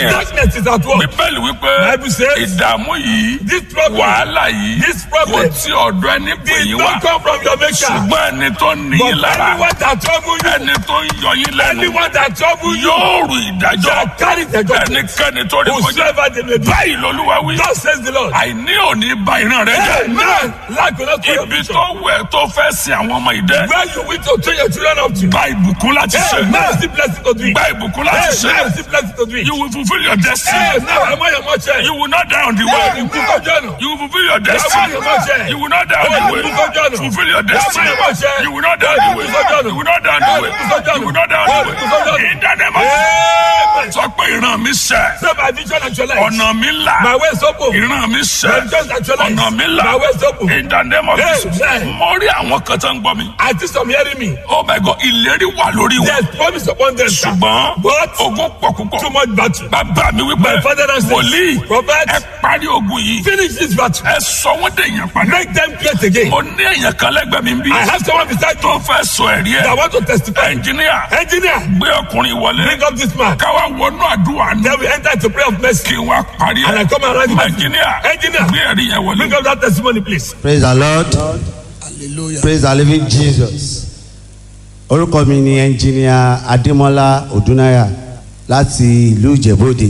Darkness is at work. bíbélì wípé Bible says, ìdààmú yìí This problem, wàhálà yìí This kò problem tí ọ̀dọ̀ ẹni pè did yín not wá come from your maker. ṣùgbọ́n ẹni tó ní But yín lára anyone that trouble you, ẹni tó ń yọ yín lẹ́nu anyone that trouble you, yóò rù ìdájọ́ shall carry the judgment. ẹnikẹ́ni tó rí kọjá Whosoever they may be. báyìí lolúwa wí God says the Lord. àìní òní ba ìran rẹ jẹ́ Amen. Lack will not come your ibi vision. tó wẹ̀ tó fẹ́ sin àwọn ọmọ ìdẹ Where you wish to train your children up to. gba ìbùkún láti ṣe Amen. Still blessing to do it. gba ìbùkún láti ṣe Amen. Still blessing to do it. you will fulfil your destiny Amen. Am I your mother? you will not die on the Yeah, way you cook up journal. you will fulfil your Am I destiny your mother? you will not die on the way fulfil your destiny you will not die on the way you will not die on the way you will not die on the way in the name of Amen. sọ pé ìran mi ṣẹ Say my vision actualized. ọ̀nà mi là My way is open. ìran mi ṣẹ My vision actualized. ọ̀nà mi là My way is open. in the name of Jesus Amen. mo rí àwọn kan tó ń gbọ́ mi I think some hearing me. oh my God ìlérí wà lórí wọn There's promise upon them. sir. ṣùgbọ́n But ogun pọ̀ púpọ̀ too much battle. bàbá mi wípé My father and wòlíì says, Prophet, ẹ parí ogun yìí finish this battle. ẹ sọ wọ́n dé èèyàn padà Make them great again. mo ní èèyàn kan lẹ́gbẹ̀ẹ́ mi bí I have someone beside tó me fẹ́ sọ ẹ̀rí that ẹ̀ want to testify. ẹnjìníà Engineer, gbé ọkùnrin wọlé bring up this man. káwá wọnú àdúrà ní Then we enter into prayer of mercy. kí n wá parí And I ẹ̀ come around you. ẹnjìníà Engineer, gbé ẹ̀rí yẹn wọlé. bring up that testimony, please. praise the lord praise the living jesus orúkọ mi ni ẹnjìníà adémọlá odúnáyà láti ìlú ìjẹ̀bọ́dé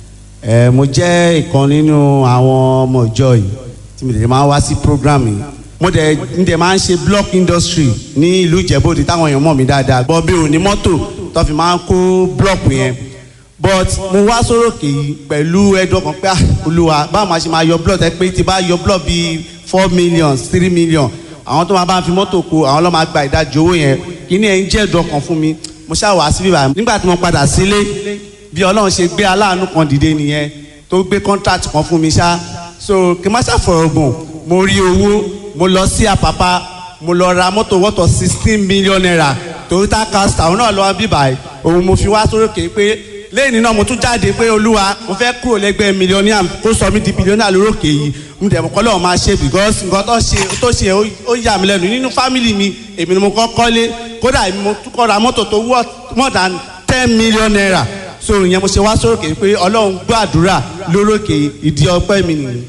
ẹ mo jẹ́ ìkan nínú àwọn ọmọ ìjọ yìí tí mo dẹ̀ máa ń wá sí program yìí mo dẹ̀ ń dẹ̀ máa ń ṣe block industry ní ìlú ìjẹ̀bọ́dé táwọn èèyàn mọ̀ mí dáadáa gbọ́ bí òní mọ́tò tó fi máa ń kó block yẹn but mo wá sórókè yìí pẹ̀lú ẹ̀dùn ọkàn pé ah, olúwa báwo máa ṣe máa yọ block ẹ pé tí bá yọ block bíi four million three million àwọn tó máa bá ń fi mọ́tò kó àwọn lọ́ọ́ máa gba ìdajì owó yẹn kí ni ẹ̀ ń jẹ́ ẹ̀dùn ọkàn fún mi mo ṣáà wá síbí báyìí nígbà tí mo padà sílé bí ọlọ́run ṣe gbé aláàánú kan dìde nìyẹn tó gbé contract kan fún mi ṣá so kí n má ṣàfọ̀rọ̀ gùn mo rí owó mo lọ sí àpápá mo lọ ra mọ́tò wọ́tọ̀ sixteen million naira toyota castor òun náà lọ́wọ́ bíbáyìí òun mo fi wá sórókè pé lẹ́yìn náà mo tún jáde pé olúwa mo fẹ́ kúrò lẹ́gbẹ́ mílíọ̀nìà kó sọ mí di bílíọ̀nìà lórókè yìí mo dẹ̀ mọ́ kọ́ lọ́wọ́ máa ṣe because nǹkan tó ṣe tó ṣe ó- ó yà mí lẹ́nu nínú fámìlì mi èmi ni mo kọ́ kọ́lé kódà èmi mo tún kọ́ ra mọ́tò tó wọ́ more than ten million naira so ìyẹn mo ṣe wá sórókè pé ọlọ́run gbọ́ àdúrà lórókè ìdí ọpẹ́ mi nìyí.